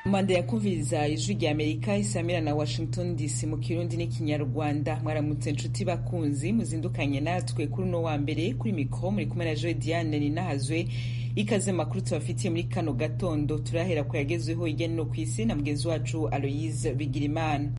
manda ya kumviriza ijwi rya amerika isamira na washington dc mu kirundi n'ikinyarwanda mwaramutse nshuti bakunzi muzindukanye natwe kuri uno wa mbere kuri mikoro muri kumwe na joe diane ninahazwe ikaze makuru tubafitiye muri kano gatondo turahera ku yagezweho hirya no hino ku isi na mugenzi wacu aloyise bigirimana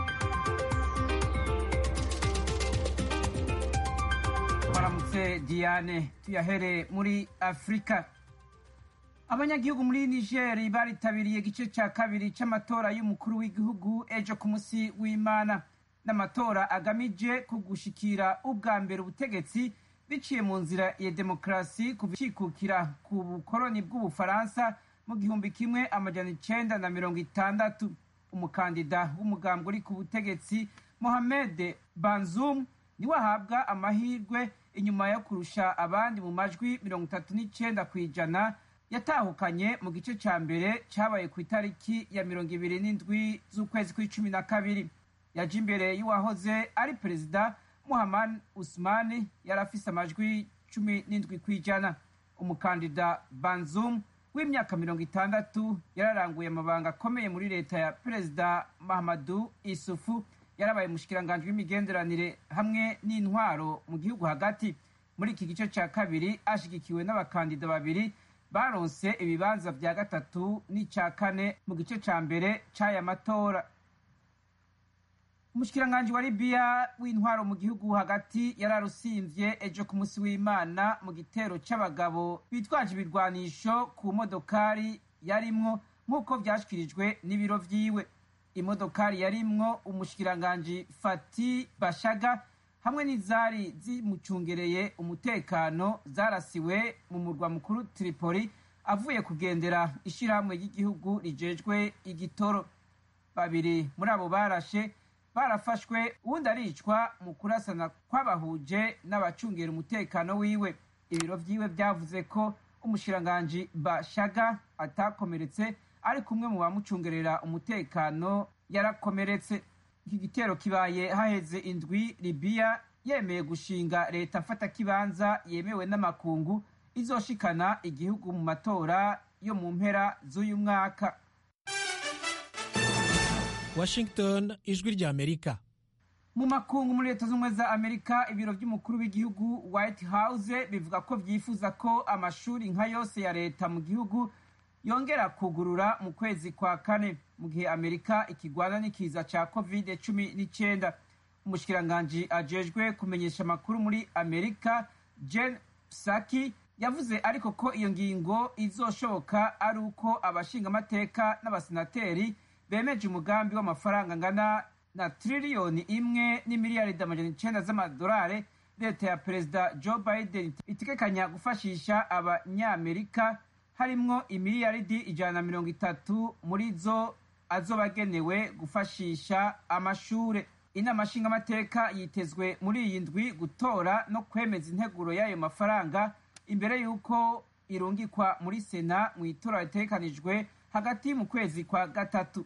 twaramutse diane tuyahere muri afurika abanyagihugu muri nigeri baritabiriye igice cya kabiri cy'amatora y'umukuru w'igihugu ejo ku munsi w'imana n'amatora agamije kugushikira ubwa mbere ubutegetsi biciye mu nzira ya demokarasi kuva ikikukira ku bukoroni bw'ubufaransa mu gihumbi kimwe amajana icenda na mirongo itandatu umukandida w'umugambwe uri ku butegetsi mohamed banzum niwe ahabwa amahirwe inyuma yo kurusha abandi mu majwi mirongo itatu n'icenda ku ijana yatahukanye mu gice cya mbere cyabaye ku itariki ya mirongo ibiri n'indwi z'ukwezi kw'icumi na kabiri yaje imbere y'uwahoze ari perezida muhammad usmani yari afise amajwi cumi n'indwi ku ijana umukandida banzum w'imyaka mirongo itandatu yararanguye amabanga akomeye muri leta ya perezida mahamadu isufu yarabaye umushikiranganji w'imigenderanire hamwe n'intwaro mu gihugu hagati muri iki gice cya kabiri ashigikiwe n'abakandida babiri baronse ibibanza vya gatatu n'icya kane mu gice ca mbere c'aya matora umushikiranganji wa libiya w'intwaro mu gihugu hagati yararusimvye ejo ku munsi w'imana mu gitero c'abagabo bitwaje ibirwanisho ku modokari yarimwo nk'uko vyashikirijwe n'ibiro vyiwe imodokari yarimwo umushikiranganji fati bashaga hamwe n'izari zimucungereye umutekano zarasiwe mu murwa mukuru Tripoli avuye kugendera ishirahamwe ry'igihugu rijejwe igitoro babiri muri abo barashe barafashwe uwundi aricwa mu kurasana kw'abahuje n'abacungera umutekano wiwe ibiro vyiwe vyavuze ko umushikiranganji bashaga atakomeretse ari kumwe mu bamucungerera umutekano yarakomeretse iki gitero kibaye haheze indwi libiya yemeye gushinga leta mfata kibanza yemewe n'amakungu izoshikana igihugu mu matora yo mu mpera z'uyu mwaka washington ijwi rya amerika mu makungu muri leta z'ubumwe za amerika ibiro by'umukuru w'igihugu white house bivuga ko vyifuza ko amashuri nka yose ya leta mu gihugu yongera kugurura mu kwezi kwa kane mu gihe amerika ikigwana n'ikiza ca covid cumi n'icenda umushikiranganji ajejwe kumenyesha amakuru muri amerika jen psaki yavuze ariko ko iyo ngingo izoshoboka ari uko abashingamateka n'abasenateri bemeje umugambi w'amafaranga angana na triliyoni imwe n'imiliyaridi amajana icenda z'amadolari leta ya perezida joe biden itegekanya gufashisha abanyamerika harimwo imiliyaridi ijana na mirongo itatu muri zo azoba agenewe gufashisha amashure inama nshingamateka yitezwe muri iyi ndwi gutora no kwemeza integuro y'ayo mafaranga imbere y'uko irungikwa muri sena mu itora ritegekanijwe hagati mu kwezi kwa gatatu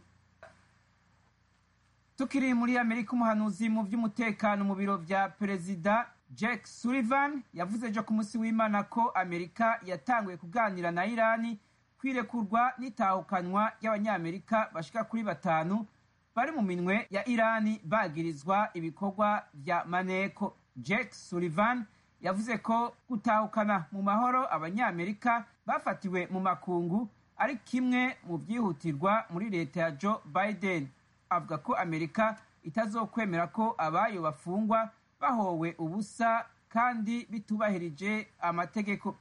tukiri muri amerika umuhanuzi mu by'umutekano mu biro vya perezida jack sullivan yavuze ejo ku munsi w'imana ko amerika yatanguye kuganira na irani kwirekurwa n'itahukanwa ry'abanyamerika bashika kuri batanu bari mu minwe ya irani bagirizwa ibikorwa vya maneko jack sullivan yavuze ko gutahukana mu mahoro abanyamerika bafatiwe mu makungu ari kimwe mu byihutirwa muri leta ya joe biden avuga ko amerika itazokwemera ko abayo bafungwa bahowe ubusa kandi bitubahirije amategeko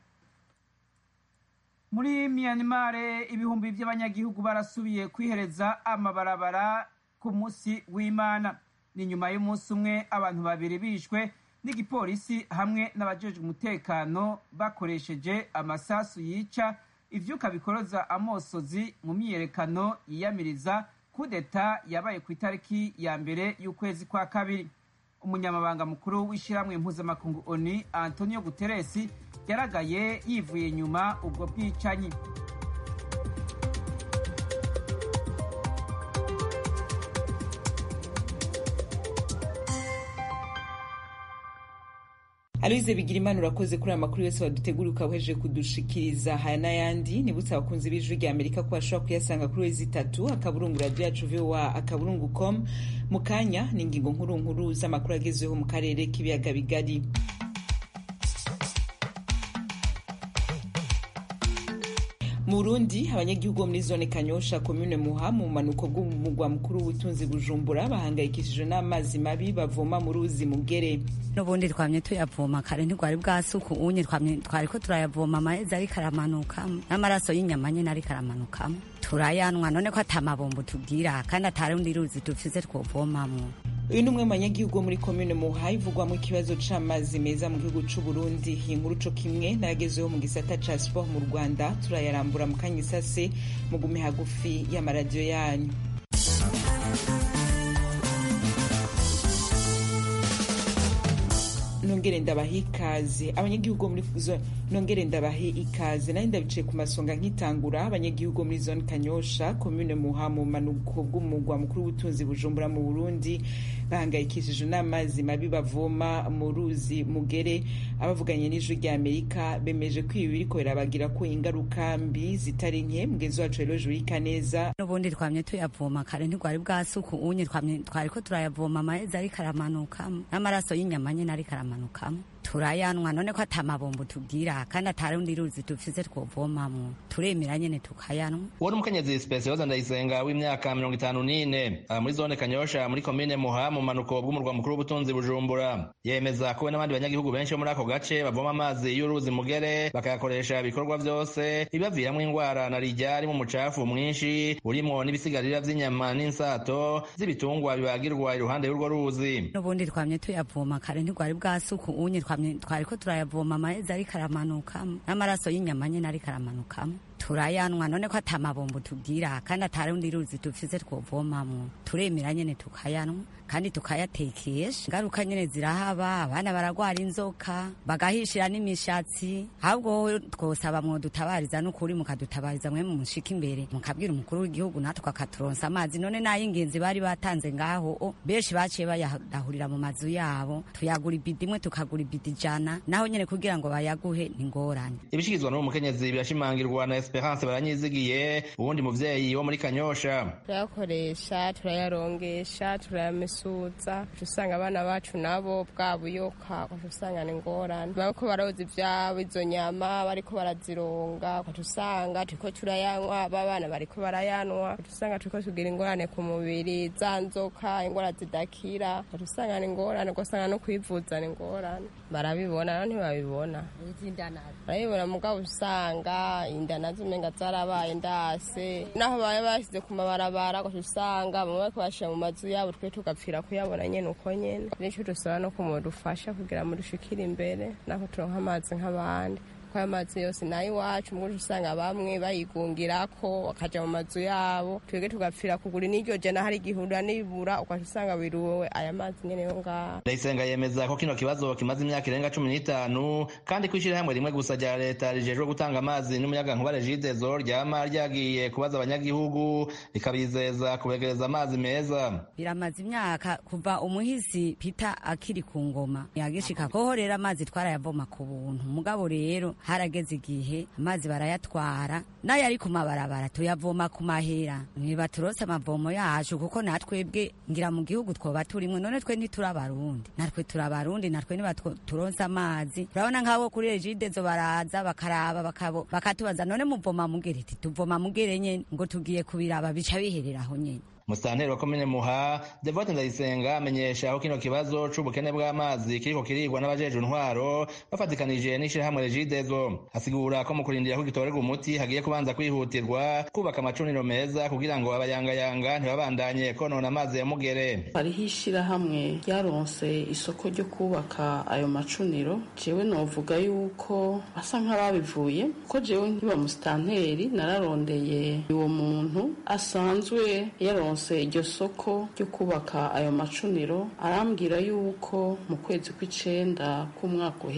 muri myanmar ibihumbi by'abanyagihugu barasubiye kwihereza amabarabara ku munsi w'imana ni nyuma y'umunsi umwe abantu babiri bishwe n'igipolisi hamwe n'abajejwe umutekano bakoresheje amasasu yica ivyuka bikoroza amosozi mu myiyerekano yiyamiriza kudeta yabaye ku itariki ya mbere y'ukwezi kwa kabiri umunyamabanga mukuru w'ishyirahamwe mpuzamakungu oni antonio guteresi yaragaye yivuye nyuma ubwo bwicanyi aloise bigirimana urakoze kuri aya makuru yose wadutegura ukawuhejeje kudushikiriza haya n'ayandi nibutse abakunzi b'ijwi rya amerika ko bashobora kuyasanga kuri wezi itatu akaburungu radiyo yacu voa akaburungu com mu kanya ni ingingo nkuru nkuru z'amakuru agezweho mu karere k'ibiyaga bigari mu burundi abanyagihugu bo muri zone kanyosha komune muha mu bumanuko bw'umugwa mukuru w'ubutunzi bujumbura bahangayikishijwe n'amazi mabi bavoma mu ruzi mugere n'ubundi twamye tuyavoma kare ntigwari bwasuku unye twari ko turayavoma amahezi ariko aramanukamo n'amaraso y'inyama nyine ariko aramanukamo turayanwa none ko atamabombo tubwira kandi atarundi ruzi dufise twovomamwo uyu ni umwe mu banyagihugu bo muri komine muha ivugwamo ikibazo c'amazi meza mu gihugu c'u Burundi iyi nkuru co kimwe n'ayagezeho mu gisata ca sport mu Rwanda turayarambura mu kanya isase mugume hagufi y'amaradiyo yanyu nongere ndabahe ikaze abanyagihugu muri zone nongere ndabahe ikaze nari ndabicaye ku masonga nkitangura abanyagihugu muri zone kanyosha komune muha mu manuko bw'umugwa mukuru w'ubutunzi bujumbura mu burundi bahangayikishijwe n'amazi mabi bavoma mu ruzi mugere abavuganye n'ijwi rya amerika bemeje ko ibi biriko birabagira ko ingaruka mbi zitari nke mugenzi wacu rero jurika neza n'ubundi twamye tuyavoma kare ntigwari bwasuku unye twari ko turayavoma amahezi ariko aramanukamo n'amaraso y'inyama nyine ariko aramanukamo turayanwa none ko atamabombo tubwira kandi atarundi ruzi dufise twovomamwo turemera nyene tukayanwa uwo ni umukenyezi spesiyoza ndayisenga w'imyaka mirongo itanu n'ine muri zone kanyosha muri komine muha mu manuko bw'umurwa mukuru w'ubutunzi bujumbura yemeza ko we n'abandi banyagihugu benshi bo muri ako gace bavoma amazi y'uruzi mugere bakayakoresha ibikorwa vyose bibaviramwo ingwara na rijya ari mu mucafu mwinshi urimwo n'ibisigarira vy'inyama n'insato z'ibitungwa bibagirwa iruhande y'urwo ruzi n'ubundi twamye tuyavoma kare ntigwari bwasuku unye twari ko turayavoma amahezi ariko aramanukamo n'amaraso y'inyama nyine ariko aramanukamo turayanwa none ko atamabombo tubwira kandi atarundi ruzi dufise twovomamwo turemera nyene tukayanwa kandi tukayatekesha ingaruka nyene zirahaba abana baragwara inzoka bagahishira n'imishatsi ahubwo twosaba mwodutabariza n'ukuri mukadutabariza mwe mushika imbere mukabwira umukuru w'igihugu natwe akaturonsa amazi none n'ay'ingenzi bari batanze ngaho benshi baciye bayadahurira mu mazu yabo tuyagura ibidi imwe tukagura ibidi ijana naho nyene kugira ngo bayaguhe ni ngorane ibishikirizwa n'uwo mukenyezi birashimangirwa na esperance baranyizigiye uwundi muvyeyi wo muri kanyosha turayakoresha turayarongesha turayamesuza usanga abana bacu nabo bwa buyoka usanga ni ngorane bariko baroza ivyabo izo nyama bariko barazironga usanga turiko turayanywa babana bariko barayanwa usanga turiko tugira ingorane ku mubiri za nzoka ingwara zidakira usanga ni ngorane ugasanga no kwivuza ni ngorane barabibona no ntibabibona barabibona mugabo usanga inda nazo umenga zarabaye ndase naho baba bashyize ku mabarabara gusa usanga bamwe bariko bashira mu mazu yabo twe tugapfira kuyabona nyene uko nyene nico dusaba no kumudufasha kugira ngo dushikire imbere naho turonka amazi nk'abandi kuko ayo mazi yose nayo iwacu muguje usanga bamwe bayigungirako bakaja mu mazu yabo twebwe tugapfira kugura n'iryo jana hari igihurura n'ibura ukaca usanga biruwe aya mazi nyene yo ngaho ndayisenga yemeza ko kino kibazo kimaze imyaka irenga cumi n'itanu kandi ko ishirahamwe rimwe gusa rya leta rijejwe gutanga amazi n'umuyagankuba regidezo ryama ryagiye kubaza abanyagihugu rikabizeza kubegereza amazi meza biramaze imyaka kuva umuhisi pita akiri ku ngoma yagishika koho rero amazi twarayavoma ku buntu mugabo rero harageze igihe amazi barayatwara nayo ari ku mabarabara tuyavoma ku mahera ntibaturose amavomo yacu kuko natwebwe ngira mu gihugu twoba turimwe none twe ntituri abarundi natwe turi abarundi natwe ntibaturonse amazi urabona nk'abo kuri regidezo baraza bakaraba bakatubaza none muvoma mugere iti tuvoma mugere nyene ngo tugiye kubiraba bica biherera aho nyene musitanteri wa komine muha devote ndayisenga amenyesha aho kino kibazo c'ubukene bw'amazi kiriko kirigwa n'abajejwe intwaro bafatikanije n'ishirahamwe regidezo asigura ko mu kurindira ko gitorerwa umuti hagiye kubanza kwihutirwa kubaka amacuniro meza kugira ngo abayangayanga ntibabandanye konona amazi ya mugere hariho ishirahamwe ryaronse isoko ryo kubaka ayo macuniro jewe novuga yuko asa nk'ababivuye ko jewe nkiba musitanteri nararondeye uwo muntu asanzwe yaronse iryo soko ryo kubaka ayo macuniro arambwira yuko mu kwezi kw'icenda k'umwaka uheze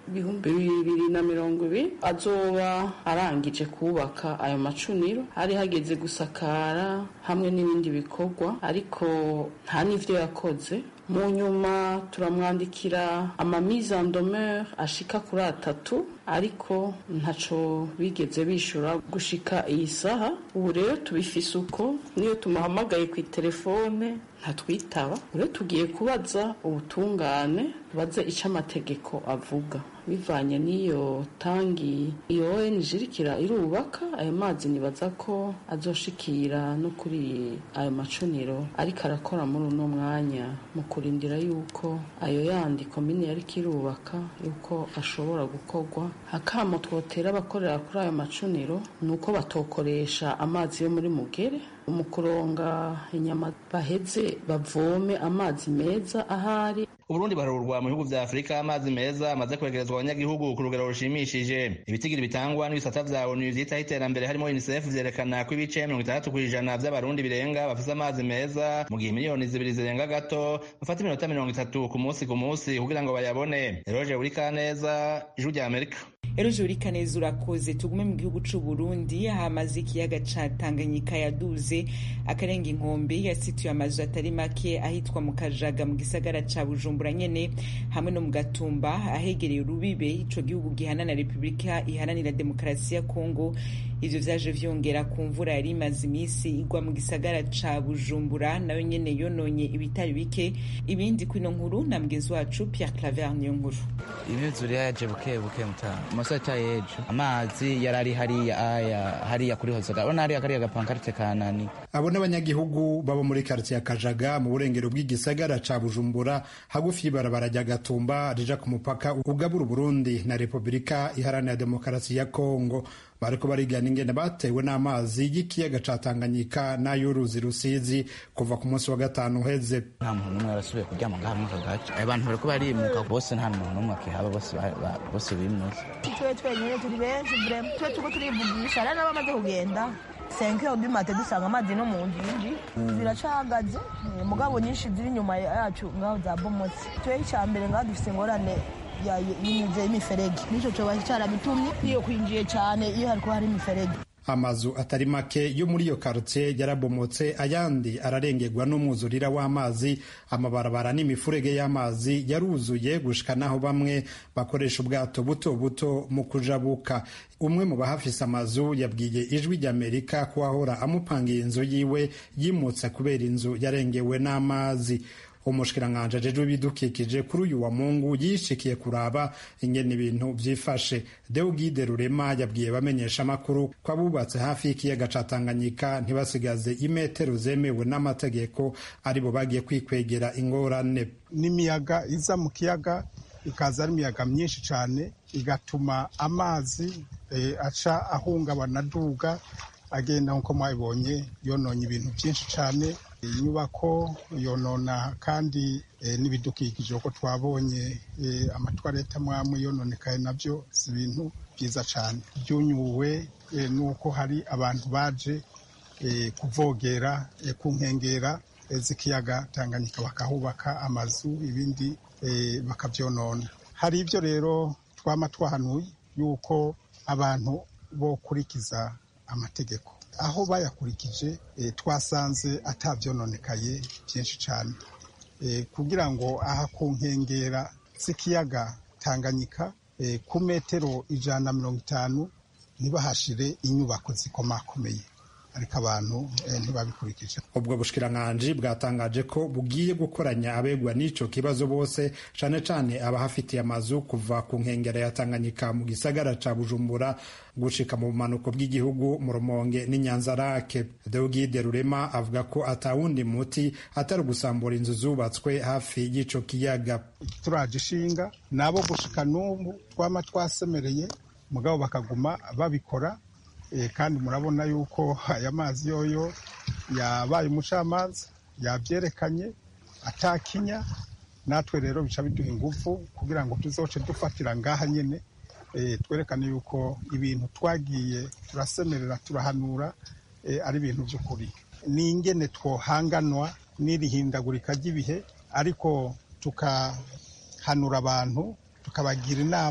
ibihumbi bibiri na mirongo ibiri azoba arangije kubaka ayo macuniro hari hageze gusakara hamwe n'ibindi bikorwa ariko nta n'ivyo yakoze mu nyuma turamwandikira amamise en demeure ashika kuri atatu ariko ntaco bigeze bishura gushika iyi saha ubu rero tubifise uko niyo tumuhamagaye ku telefone ntatwitaba rero tugiye kubaza ubutungane tubaze ico amategeko avuga bivanye n'iyo tangi iyo ONG irikira irubaka ayo mazi nibaza ko azoshikira no kuri ayo macuniro ariko arakora muri uno mwanya mu kurindira yuko ayo yandi komine yariko irubaka yuko ashobora gukorwa hakamo twotera abakorera kuri ayo macuniro ni uko batokoresha amazi yo muri mugere mu kuronga inyama baheze bavome amazi meza ahari uburundi barurwa mu bihugu vya afurika amazi meza amaze kwegerezwa abanyagihugu ku rugero rushimishije ibitigiri bitangwa n'ibisata vya onu vyitaho iterambere harimo unicef vyerekana ko ibice mirongo itandatu kw'ijana vy'abarundi birenga bafise amazi meza mu gihe miliyoni zibiri zirenga gato bafata iminota mirongo itatu ku munsi ku munsi kugira ngo bayabone eroje burikaneza ijwi rya amerika eroje burikaneza urakoze tugume mu gihugu c'u burundi hamaze ikiyaga ca tanganyika yaduze akarenga inkombe yasituye amazu atari make ahitwa mu kajaga mu gisagara ca bujumbura nyene hamwe no mu gatumba ahegereye urubibe ico gihugu gihana na repubulika iharanira demokarasi ya kongo ivyo vyaje vyongera ku mvura yari imaze imisi igwa mu gisagara ca bujumbura nayo nyene yononye ibitari bike ibindi kwino nkuru na mugenzi wacu pierre claver niyo nkuru imyuzure yaje buke buke mutanga amasota y'ejo amazi yari ari hariya aya hariya kuri hozoga urabona hariya kariya gapankarite kanani abo n'abanyagihugu baba muri karitsiye kajaga mu burengero bw'igisagara ca bujumbura hagufi y'ibarabara rya gatumba rija ku mupaka ugabura uburundi na repubulika iharanira demokarasi ya kongo bariko barigana ingene batewe n'amazi y'ikiyaga ca Tanganyika n'ay'uruzi Rusizi kuva ku munsi wa gatanu uheze. nta muntu n'umwe yarasubiye kuryama ngaha muri aka gace abantu bariko barimuka bose nta muntu n'umwe akihaba bose bose bimutse twe twenyine turi benshi vrema twe turiko turivugisha rero n'abamaze kugenda senke odimate dusanga amazi no mu ngingi ziracahagaze mugabo nyinshi ziri inyuma yacu ngaho zabomotse twe icya mbere ngaho dufise ingorane y'inyuze y'imiferege nico coba carabitumye iyo kwinjiye cane iyo hariko hari imiferege amazu atari make yo muri iyo karitsiye yarabomotse ayandi ararengerwa n'umwuzurira w'amazi amabarabara n'imifurege y'amazi yaruzuye gushika naho bamwe bakoresha ubwato buto buto mu kujabuka umwe mu bahafise amazu yabwiye ijwi ry'amerika ko ahora amupangiye inzu yiwe yimutse kubera inzu yarengewe n'amazi umushikiranganji ajejwe ibidukikije kuri uyu wa mungu yishikiye kuraba ingene ibintu vyifashe deugide rurema yabwiye bamenyesha amakuru ko abubatse hafi y'ikiyaga ca tanganyika ntibasigaze imetero zemewe n'amategeko aribo bagiye kwikwegera ingorane n'imiyaga iza mu kiyaga ikaza ari imiyaga myinshi cyane igatuma amazi e, aca ahungabana aduga agenda nk'uko mwabibonye yononye ibintu byinshi cyane inyubako yonona kandi n'ibidukikije uko twabonye amatwarete amwe yononekaye nabyo si ibintu byiza cyane byunyuwe n'uko hari abantu baje kuvogera ku nkengera z'ikiyaga tanganyika bakahubaka amazu ibindi bakabyonona hari ibyo rero twama twahanuye yuko abantu bokurikiza amategeko aho bayakurikije twasanze atabyononekaye byinshi cyane kugira ngo aha ku nkengera z'ikiyaga tanganyika ku metero ijana na mirongo itanu ntibahashire inyubako zikomakomeye ariko abantu ntibabikurikije ubwo bushikiranganji bwatangaje ko bugiye gukoranya abegwa n'ico kibazo bose cane cane abahafitiye amazu kuva ku nkengera ya Tanganyika mu gisagara ca Bujumbura gushika mu bumanuko bw'igihugu mu Rumonge n'Inyanzarake Deogide Rurema avuga ko atawundi muti atari gusambura inzu zubatswe hafi y'ico kiyaga turaje ishinga nabo gushika n'ubu twama twasemereye mugabo bakaguma babikora kandi murabona yuko aya mazi yoyo yabaye umucamanza yabyerekanye atakinya natwe rero bica biduha ingufu kugira ngo tuzoce dufatira ngaha nyine twerekane yuko ibintu twagiye turasemerera turahanura ari ibintu by'ukuri ni ingene twohanganwa n'irihindagurika ry'ibihe ariko tukahanura abantu tukabagira inama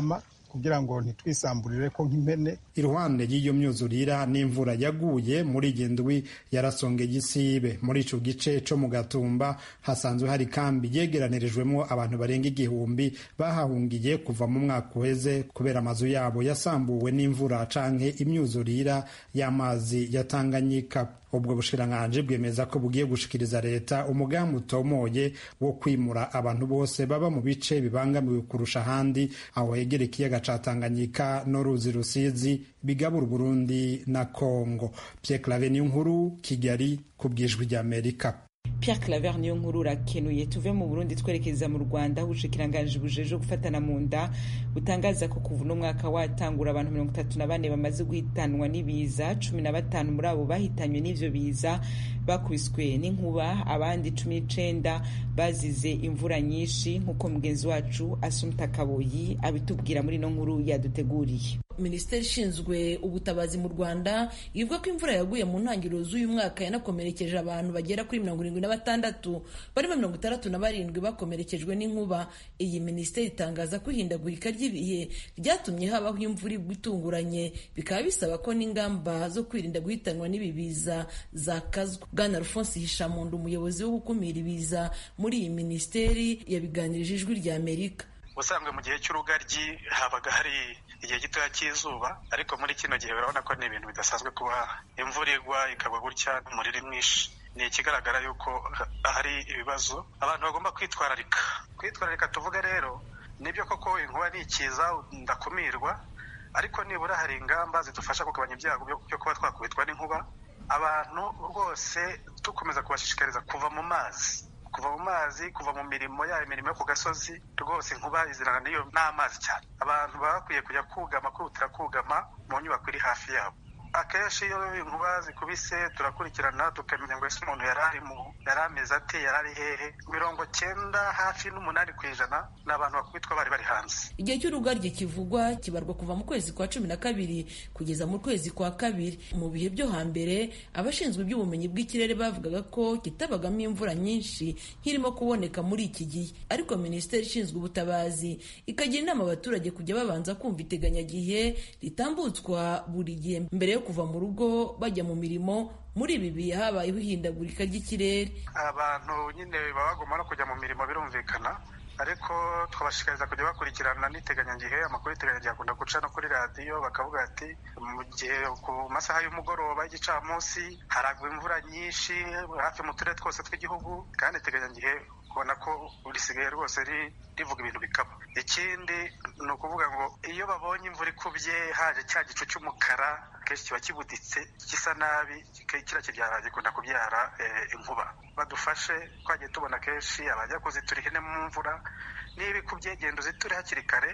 kugira ngo ntitwisamburire ko nk'impene iruhande y'iyo myuzurira n'imvura yaguye muri iyi ndwi yarasongeye isibe muri ico gice co mu gatumba hasanzwe hari kambi yegeranirijwemo abantu barenga igihumbi bahahungiye kuva mu mwaka uheze kubera amazu yabo yasambuwe n'imvura canke imyuzurira y'amazi ya Tanganyika ubwo bushikiranganji bwemeza ko bugiye gushikiriza leta umugambi utomoye wo kwimura abantu bose baba mu bice bibangamiwe kurusha ahandi aho hegera ikiyaga ca Tanganyika n'uruzi Rusizi bigabura Burundi na Kongo Pierre Claver nkuru Kigali ku bwijwi ry'Amerika Pierre Claver niyo nkuru urakenuye tuve mu Burundi twerekeza mu Rwanda ubushikiranganji bujeje gufatana mu nda butangaza ko kuva uno mwaka watangura abantu mirongo itatu na bane bamaze guhitanwa n'ibiza cumi na batanu muri abo bahitanywe n'ivyo biza bakubiswe n'inkuba abandi cumi n'icenda bazize imvura nyinshi nk'uko mugenzi wacu Asumta Kaboyi abitubwira muri ino nkuru yaduteguriye minisiteri ishinzwe ubutabazi mu rwanda ivuga ko imvura yaguye mu ntangiriro z'uyu mwaka yanakomerekeje abantu bagera kuri mirongo irindwi na batandatu barimo mirongo itandatu na barindwi bakomerekejwe n'inkuba iyi minisiteri itangaza ko ihindagurika ry'ibihe ryatumye habaho imvura igwa itunguranye bikaba bisaba ko n'ingamba zo kwirinda guhitanwa n'ibi biza zakazwa bwana alphonse hishamundu umuyobozi wo gukumira ibiza muri iyi minisiteri yabiganirije ijwi rya amerika ubusanzwe mu gihe cy'urugaryi habaga hari igihe gitoya cy'izuba ariko muri kino gihe urabona ko ni ibintu bidasanzwe kuba imvura igwa ikagwa gutya n'umuriro mwinshi ni ikigaragara yuko hari ibibazo abantu bagomba kwitwararika kwitwararika tuvuga rero nibyo koko inkuba ni ikiza ndakumirwa ariko nibura hari ingamba zidufasha kugabanya ibyago byo kuba twakubitwa n'inkuba abantu rwose dukomeza kubashishikariza kuva mu mazi kuva mu mazi kuva mu mirimo yaba imirimo yo ku gasozi rwose inkuba izirana n'iyo n'amazi cyane abantu baba bakwiye kujya kugama kwihutira kugama mu nyubako iri hafi yabo akenshi iyo inkuba zikubise turakurikirana tukamenya ngo ese umuntu yari ari mu yari ameze ate yari ari hehe mirongo cyenda hafi n'umunani ku ijana ni abantu bakubitwa bari bari hanze igihe cy'urugaryi kivugwa kibarwa kuva mu kwezi kwa cumi na kabiri kugeza mu kwezi kwa kabiri mu bihe byo hambere abashinzwe iby'ubumenyi bw'ikirere bavugaga ko kitabagamo imvura nyinshi nk'irimo kuboneka muri iki gihe ariko minisiteri ishinzwe ubutabazi ikagira inama abaturage kujya babanza kumva iteganyagihe ritambutswa buri gihe mbere yo kuva mu rugo bajya mu mirimo muri ibi bihe habayeho ihindagurika ry'ikirere abantu nyine baba bagomba no kujya mu mirimo birumvikana ariko twabashishikariza kujya bakurikirana n'iteganyagihe amakuru y'iteganyagihe akunda guca no kuri radiyo bakavuga ati mu gihe ku masaha y'umugoroba y'igicamunsi haragwa imvura nyinshi hafi mu turere twose tw'igihugu kandi iteganyagihe ubona ko risigaye rwose rivuga ibintu bikaba ikindi ni ukuvuga ngo iyo babonye imvura ikubye haje cya gicu cy'umukara kenshi kiba kibuditse gisa nabi kiriya kibyara gikunda kubyara inkuba badufashe twagiye tubona kenshi abajya kuzitura ihene mu mvura niba ikubye genda uziture hakiri kare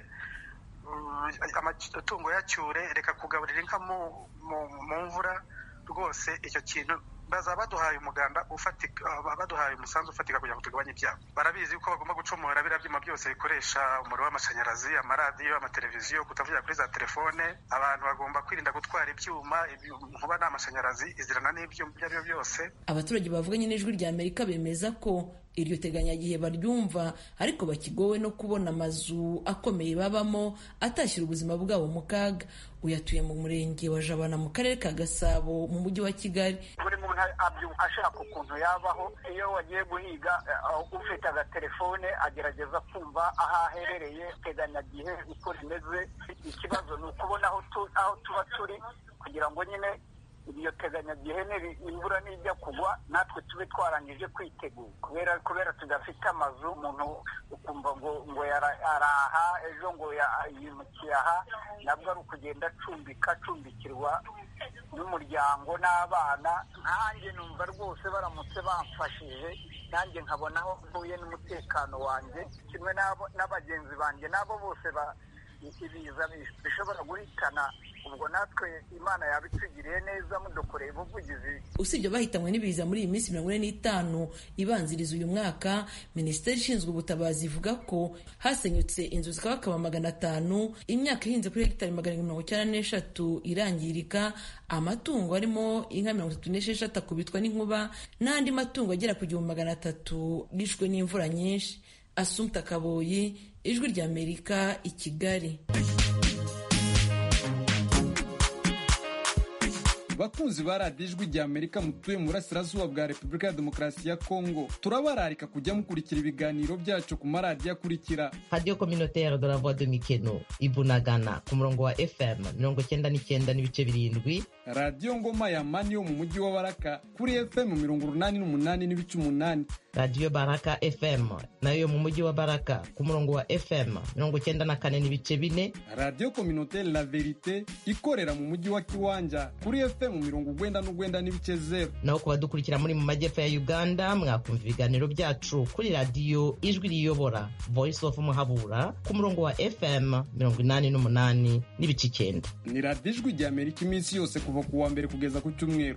amatungo yacyure reka kugaburira inka mu mvura rwose icyo kintu bazaba baduhaye umuganda ufatika baduhaye umusanzu ufatika kugira ngo tugabanye ibyago barabizi ko bagomba gucomora biriya byuma byose bikoresha umuriro w'amashanyarazi amaradiyo amateleviziyo kutavugira kuri za telefone abantu bagomba kwirinda gutwara ibyuma nkuba ni amashanyarazi izirana n'ibyuma ibyo ari byo byose abaturage bavuganye n'ijwi rya amerika bemeza ko iryo teganyagihe baryumva ariko bakigowe no kubona amazu akomeye babamo atashyira ubuzima bwabo mu kaga uyatuye mu murenge wa jabana mu karere ka gasabo mu mujyi wa kigali buri muntu ashaka ukuntu yabaho iyo wagiye guhiga ufite agatelefone agerageza kumva aho aherereye teganyagihe uko rimeze ikibazo ni ukubona aho tuba turi kugira ngo nyine iryo teganyagihe imvura nijya kugwa natwe tube twarangije kwitegura kubera kubera tudafite amazu umuntu ukumva ngo ngo araha ejo ngo yimukiye aha nabwo ari ukugenda acumbika acumbikirwa n'umuryango n'abana nkanjye numva rwose baramutse bamfashije nanjye nkabona aho mvuye n'umutekano wanjye kimwe n'abagenzi banjye n'abo bose ibiza bishobora guhitana ubwo natwe imana yabitugiriye neza mudukoreye ubuvugizi usibye bahitanywe n'ibiza muri iyi minsi mirongo ine n'itanu ibanziriza uyu mwaka minisiteri ishinzwe ubutabazi ivuga ko hasenyutse inzu zikabakaba magana atanu imyaka ihinze kuri hegitari magana mirongo icyenda n'eshatu irangirika amatungo arimo inka mirongo itatu n'esheshatu akubitwa n'inkuba n'andi matungo agera ku gihumbi magana atatu yishwe n'imvura nyinshi asumta kaboyi ijwi ry'amerika i kigali bakunzi ba radiyo ijwi rya amerika mutuye mu burasirazuba bwa repubulika ya demokarasi ya kongo turabararika kujya mukurikira ibiganiro byacu ku maradiyo akurikira radiyo communautaire de la voix de mikeno ibunagana ku murongo wa fm mirongo cyenda n'icyenda n'ibice birindwi radiyo ngoma ya mani yo mu mujyi wa baraka kuri fm mirongo urunani n'umunani n'ibice umunani radiyo baraka fm nayo yo mu mujyi wa baraka ku murongo wa fm mirongo cyenda na kane n'ibice bine radiyo communautaire la verite ikorera mu mujyi wa kiwanja kuri fm mirongo ugwenda n'ugwenda n'ibice zero naho ku badukurikira muri mu majyepfo ya uganda mwakumva ibiganiro byacu kuri radiyo ijwi riyobora voice of muhabura ku murongo wa fm mirongo inani n'umunani n'ibice icyenda ni radiyo ijwi rya amerika iminsi yose kuva ku wa mbere kugeza ku cyumweru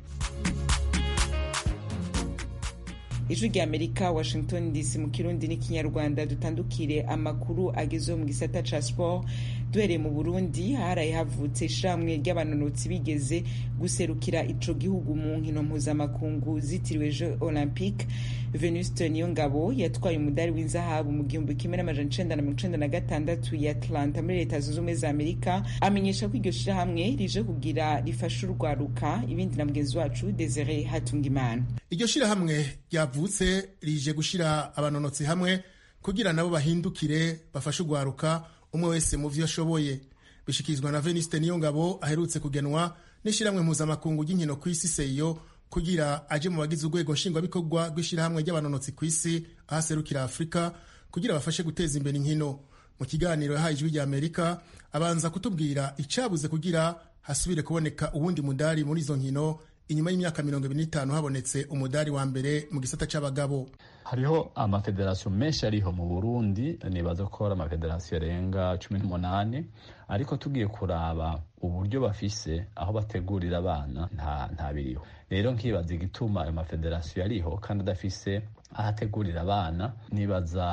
ijwi rya amerika washington dc mu kirundi n'ikinyarwanda dutandukire amakuru agezeho mu gisata ca sport duhereye mu burundi haraye havutse ishamwe ry'abanonotsi bigeze guserukira ico gihugu mu nkino mpuzamakungu zitiriwe jeux olympique venuste niyongabo yatwaye umudari w'inzahabu mu gihumbi kimwe n'amajana icenda na mirongo icenda na gatandatu ya atlanta muri leta zunze ubumwe za amerika amenyesha ko iryo shirahamwe rije kugira rifashe urwaruka ibindi na mugenzi wacu desire hatungimana iryo shirahamwe ryavutse rije gushira abanonotsi hamwe kugira nabo bahindukire bafashe urwaruka umwe wese mu vyo ashoboye bishikirizwa na veniste niyongabo aherutse kugenwa n'ishyirahamwe mpuzamakungu ry'inkino ku isi seyo kugira aje mu bagize urwego nshingwabikorwa rw'ishyirahamwe ry'abanonotsi ku isi aho aserukira afurika kugira bafashe guteza imbere inkino mu kiganiro yahaye ijwi rya amerika abanza kutubwira icyabuze kugira hasubire kuboneka uwundi mudari muri izo nkino inyuma y'imyaka mirongo ibiri n'itanu habonetse umudari wa mbere mu gisata c'abagabo hariho amafederasiyo menshi ariho mu burundi nibaza ko ari amafederasiyo arenga cumi n'umunani ariko tugiye kuraba uburyo bafise aho bategurira abana nta nta biriho rero nkibaza igituma ayo mafederasiyo ariho kandi adafise aho ategurira abana nibaza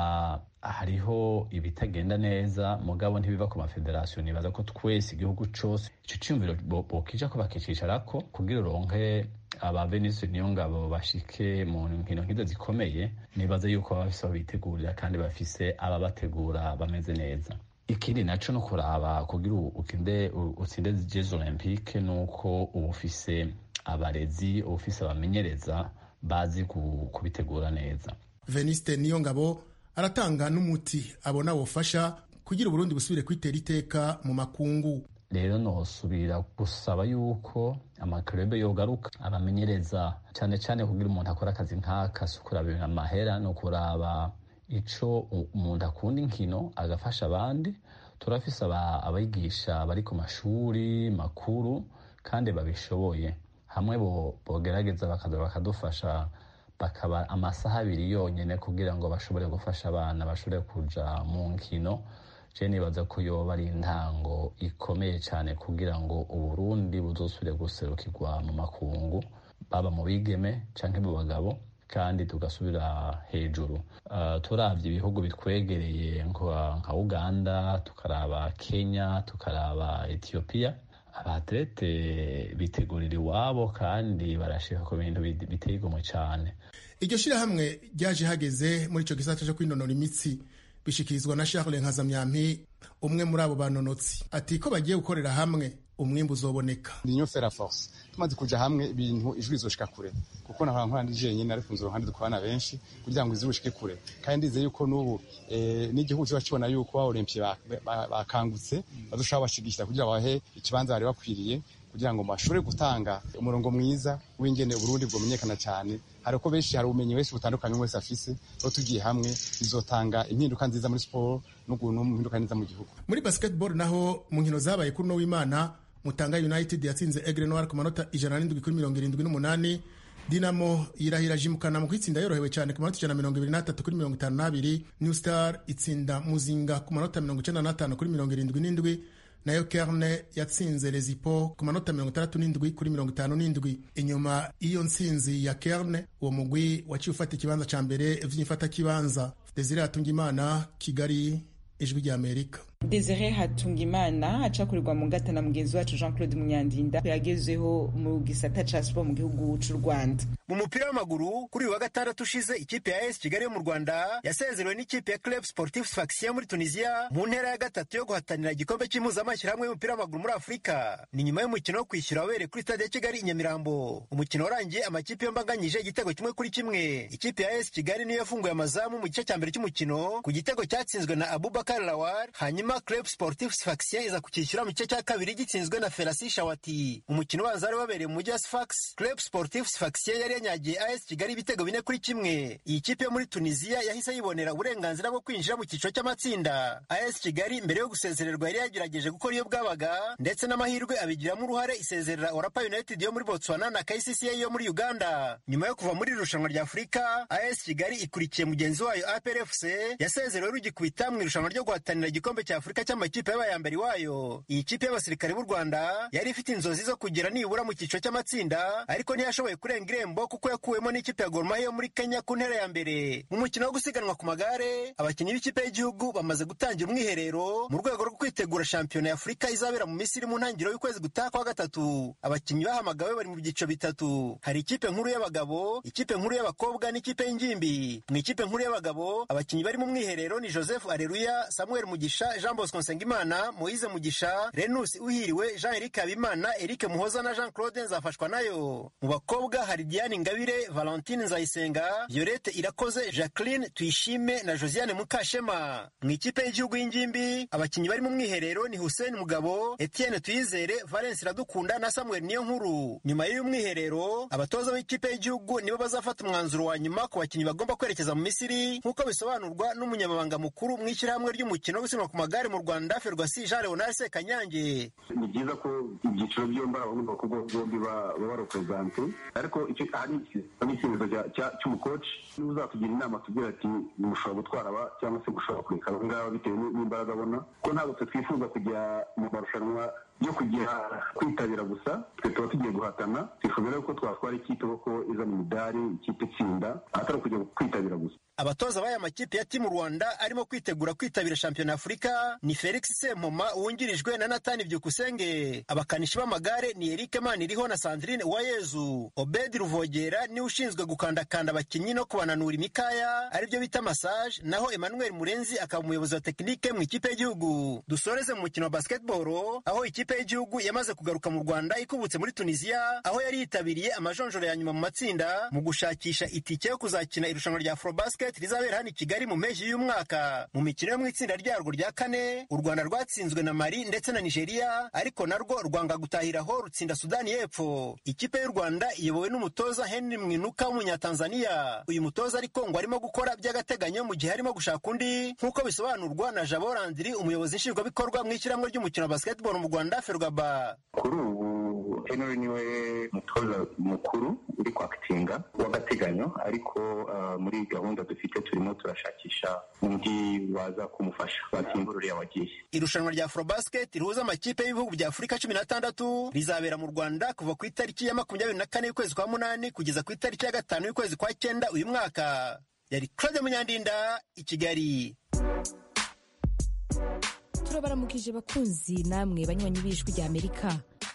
hariho ibitagenda neza mugabo ntibiva ku mafederasiyo nibaza ko twese igihugu cose ico ciyumviro bokija ko bakicisharako kugira uronke aba venise niyo ngabo bashike mu nkino nk'izo zikomeye nibaza yuko baba bafise aho bitegurira kandi bafise ababategura bameze neza ikindi naco no kuraba kugira ukinde utsinde jeux olympique nuko uba ufise abarezi uba ufise abamenyereza bazi kubitegura neza veniste niyo ngabo aratanga n'umuti abona wofasha kugira uburundi busubire kwitera iteka mu makungu rero nosubira gusaba yuko amaklube yogaruka abamenyereza cyane cyane kugira umuntu akora akazi nk'aka si ukuraba amahera ni ukuraba ico umuntu akunda inkino agafasha abandi turafise abigisha bari ku mashuri makuru kandi babishoboye hamwe bogerageza bakaza bakadufasha bakaba amasaha abiri yonyine kugira ngo bashobore gufasha abana bashobore kuja mu nkino je nibaza ko yoba ari intango ikomeye cyane kugira ngo uburundi buzosubire guserukirwa mu makungu baba mu bigeme canke mu bagabo kandi tugasubira hejuru uh, turavye ibihugu bitwegereye nka uganda tukaraba kenya tukaraba ethiopia abatlete bitegurira iwabo kandi barashika ku bintu biteye igomwe cyane iryo shirahamwe ryaje hageze muri ico gisata co kwinonora imitsi bishikirizwa na charles nkazamyampi umwe muri abo banonotsi ati ko bagiye gukorera hamwe umwimbu uzoboneka niyo fera force tumaze kuja hamwe ibintu ijwi rizoshika kure kuko nahora nkora ndi jenyine ariko nzi uruhande dukorana benshi kugira ngo izi bushike kure kandi ndizeye yuko n'ubu n'igihugu kiba kibona yuko ba olympie bakangutse bazoshobora bashigikira kugira bahe ikibanza bari bakwiriye kugira ngo bashobore gutanga umurongo mwiza w'ingene uburundi bwomenyekana cyane hari uko benshi hari ubumenyi benshi butandukanye wese afise aho tugiye hamwe bizotanga impinduka nziza muri siporo n'impinduka nziza mu gihugu muri basketball naho mu nkino zabaye kuri no w'imana mutanga united yatsinze egre noir ku manota ijana n'indwi kuri mirongo irindwi n'umunani dinamo yirahira jimukana mu kwitsinda yorohewe cyane ku manota ijana na mirongo ibiri n'atatu kuri mirongo itanu n'abiri new star itsinda muzinga ku manota mirongo icenda n'atanu kuri mirongo irindwi n'indwi nayo kerne yatsinze lezipo ku manota mirongo itandatu n'indwi kuri mirongo itanu n'indwi inyuma y'iyo ntsinzi ya kerne uwo mugwi waciye ufata ikibanza ca mbere vy'imfatakibanza desire atungimana kigali ijwi ry'amerika desire hatungimana acakurirwa mu ngata na mugenzi wacu jean claude munyandinda yagezeho mu gisata ca siporo mu gihugu c'u rwanda mu mupira w'amaguru kuri uyu wa gatandatu ushize ikipe ya es kigali yo mu rwanda yasezerewe n'ikipe ya club sportif sfaxien muri tunisia mu ntera ya gatatu yo guhatanira igikombe cy'impuzamashyirahamwe y'umupira w'amaguru muri afurika ni nyuma y'umukino wo kwishyura wabereye kuri stade ya kigali i nyamirambo umukino warangiye amakipe yombi anganyije igitego kimwe kuri kimwe ikipe ya es kigali niyo yafunguye amazamu mu gice cya mbere cy'umukino ku gitego cyatsinzwe na abubakar lawar hanyuma club sportif sfaxien iza kukishyura mu gice cya kabiri gitsinzwe na ferasi shawati umukino ubanza wari wabereye mu mujyi wa sfax club sportif sfaxien yari yanyagiye as kigali ibitego bine kuri kimwe iyi kipe yo muri tunisiya yahise yibonera uburenganzira bwo kwinjira mu cyiciro cy'amatsinda as kigali mbere yo gusezererwa yari yagerageje gukora iyo bwabaga ndetse n'amahirwe abigiramo uruhare isezerera orapa united yo muri botswana na kcca yo muri uganda nyuma yo kuva muri iri rushanwa rya afurika as kigali ikurikiye mugenzi wayo aprfc yasezerewe rugikubita mu irushanwa ryo guhatanira igikombe cya afurika cy'amakipe y'abayambere wayo iyi kipe y'abasirikare b'u rwanda yari ifite inzozi zo kugera nibura mu cyiciro cy'amatsinda ariko ntiyashoboye kurenga irembo kuko yakuwemo n'ikipe ya Gor Mahia yo muri Kenya ku ntera ya mbere mu mukino wo gusiganwa ku magare abakinnyi b'ikipe y'igihugu bamaze gutangira umwiherero mu rwego rwo kwitegura shampiyona ya Afurika izabera mu Misiri mu ntangiriro y'ukwezi gutaha kwa gatatu abakinnyi bahamagawe bari mu byiciro bitatu hari ikipe nkuru y'abagabo ikipe nkuru y'abakobwa n'ikipe y'ingimbi mu ikipe nkuru y'abagabo abakinnyi bari mu mwiherero ni Joseph Areruya Samuel Mugisha Jean Bosco Nsengimana Moise Mugisha Renus Uhiriwe Jean Eric Habimana Eric Muhoza na Jean Claude Nzafashwa nayo mu bakobwa hari Diane Ingabire Valentine Nzayisenga Violette Irakoze Jacqueline Tuyishime na Josiane Mukashema mu ikipe y'igihugu y'ingimbi abakinnyi bari mu mwiherero ni Hussein Mugabo Etienne Tuyizere Valence Iradukunda na Samuel Niyonkuru nyuma y'uyu mwiherero abatoza b'ikipe y'igihugu nibo bazafata umwanzuro wa nyuma ku bakinnyi bagomba kwerekeza mu Misiri nk'uko bisobanurwa n'umunyamabanga mukuru mu ishyirahamwe ry'umukino wo gusiganwa ku magare mu Rwanda Ferwasi Jean Leonard Sekanyange ni byiza ko ibyiciro byombi abahungu n'abakobwa bombi baba barepresente ariko icyo hari n'icyemezo cy'umukoci niba uzatugira inama tugira ati mushobora gutwara aba cyangwa se mushobora kureka aba ngaba bitewe n'imbaraga abona ko ntabwo twe twifuza kujya mu marushanwa yo kugira kwitabira gusa twe tuba tugiye guhatana twifuza rero ko twatwara ikipe kuko izana imidari ikipe itsinda atari ukujya kwitabira gusa abatoza b'aya makipe ya timu rwanda arimo kwitegura kwitabira shampiyona afurika ni felix sempoma wungirijwe na natani byukusenge abakanishi b'amagare ni eric maniriho na sandrine uwayezu obedi ruvogera niwe ushinzwe gukandakanda abakinnyi no kubananura imikaya aribyo bita massage naho emmanuel murenzi akaba umuyobozi wa tekinike mu ikipe y'igihugu dusoreze mu mukino wa basketball aho ikipe y'igihugu yamaze kugaruka mu rwanda ikubutse muri tunisiya aho yari yitabiriye amajonjoro ya nyuma mu matsinda mu gushakisha itike yo kuzakina irushanwa rya afrobasket basket rizabera hano i kigali mu mpeshyi y'umwaka mu mikino yo mu itsinda ryarwo rya kane u rwanda rwatsinzwe na mali ndetse na nigeria ariko narwo rwanga gutahiraho rutsinda sudani y'epfo ikipe y'u rwanda iyobowe n'umutoza henry mwinuka w'umunyatanzaniya uyu mutoza ariko ngo arimo gukora by'agateganyo mu gihe arimo gushaka undi nk'uko bisobanurwa na jabo landiri umuyobozi nshingwabikorwa mu ishyirahamwe ry'umukino wa basketball mu rwanda ferwaba kuri ubu henry niwe mutoza mukuru uri kwakitinga w'agateganyo ariko uh, muri gahunda dufite turimo turashakisha undi waza kumufasha wasimbura uriya wagiye irushanwa rya afrobasket rihuza amakipe y'ibihugu bya afurika cumi n'atandatu rizabera mu rwanda kuva ku itariki ya makumyabiri na kane y'ukwezi kwa munani kugeza ku itariki ya gatanu y'ukwezi kwa cyenda uyu mwaka yari claude munyandinda i kigali turabaramukije bakunzi namwe banywanyi b'ijwi rya amerika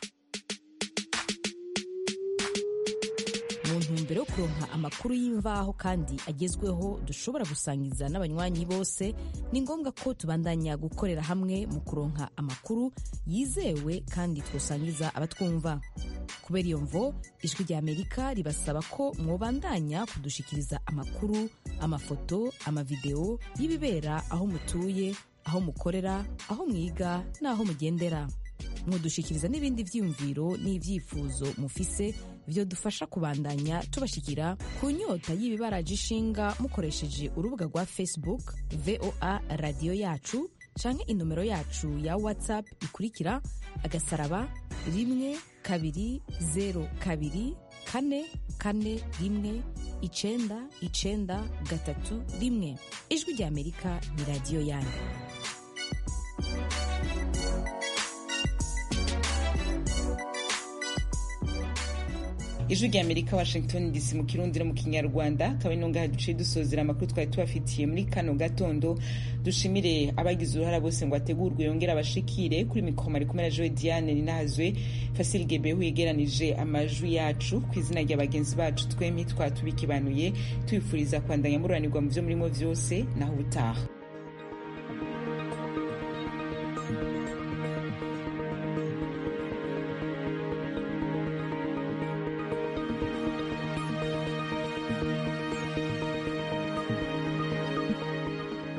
mu ntumbero yo kuronka amakuru y'imvaho kandi agezweho dushobora gusangiza n'abanywanyi bose ni ngombwa ko tubandanya gukorera hamwe mu kuronka amakuru yizewe kandi twosangiza abatwumva kubera iyo mvo ijwi rya amerika ribasaba ko mwobandanya kudushikiriza amakuru amafoto amavideo y'ibibera aho mutuye aho mukorera aho mwiga n'aho mugendera mudushikiriza n'ibindi byiyumviro n'ibyifuzo mufise byo dufasha kubandanya tubashikira ku nyota y'ibibaraje ishinga mukoresheje urubuga rwa facebook voa radiyo yacu canke inomero yacu ya whatsapp ikurikira agasaraba rimwe kabiri zero kabiri kane kane rimwe icenda icenda gatatu rimwe ijwi rya amerika ni radiyo yanyu ijwi rya amerika washington dc mu kirundi no mu kinyarwanda akaba ino ngaha duciye dusozera amakuru twari tubafitiye muri kano gatondo dushimire abagize uruhara bose ngo ategurwe yongere abashikire kuri mikoro ari kumwe na joe diane ninahazwe fasil gebehu yegeranije amajwi yacu ku izina rya bagenzi bacu twembi twatubikibanuye tubifuriza kwandanya mururanirwa mu byo murimo byose naho ubutaha